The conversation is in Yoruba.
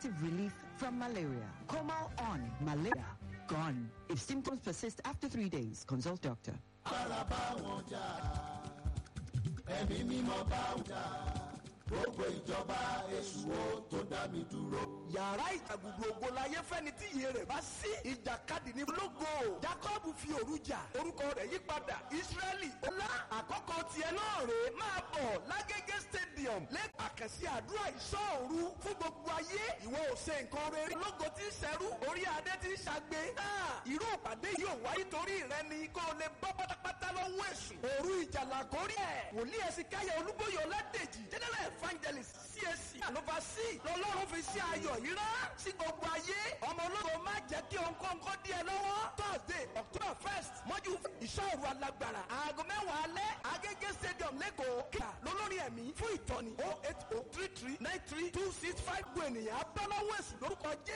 effective relief from malaria. Comal on malaria gone. If symptoms persist after three days, consult doctor. ara bá wọn jà ẹ̀mí mímọ́ bá wọn jà gbogbo ìjọba èṣù ó tó dá mi dúró. yàrá ìjàgùdù ògo láyé fẹ́ni tí iye rẹ̀ bá sí ìjàkadì ní lógo jacob fi òru jà orúkọ rẹ̀ yí padà israẹli ọlá àkọ́kọ́ tiẹ̀ náà rèé máa bọ̀ lágége stadium lẹ́kọ̀ọ́ àkànṣe àdúrà ìṣọ́òru fún gbogbo ayé ìwọ ò ṣe nǹkan rere lógo tí ń ṣẹrú orí adé tí ń ṣàgbé náà irú ìpàdé yìí ò wáyé torí rẹ ni kó o lè bọ́ pátápátá lọ́wọ́ èṣù òru ìjàlá kórí ẹ̀ wòlíì ẹ̀sìn káyọ̀ olúbóyè ọládèjì general evangelist CAC àlọ́fà sí lọ́lọ́run fi sí ayọ̀ yìí rán sí gbogbo ayé ọmọ ológo má jẹ́ kí òǹkọ́ǹkọ́ díẹ̀ lọ́wọ́ thursday october first mọ́jú ìṣòro alágbára aago mẹ́wàá alẹ́ agége stadium lẹ́kọ̀ọ́ kíkà lólórí ẹ̀mí fún ìtọ́ni oh eight oh three three nine three two six five gbọ́ ènìyàn abọ́lọ́wọ́ èsì lórúkọ jẹ́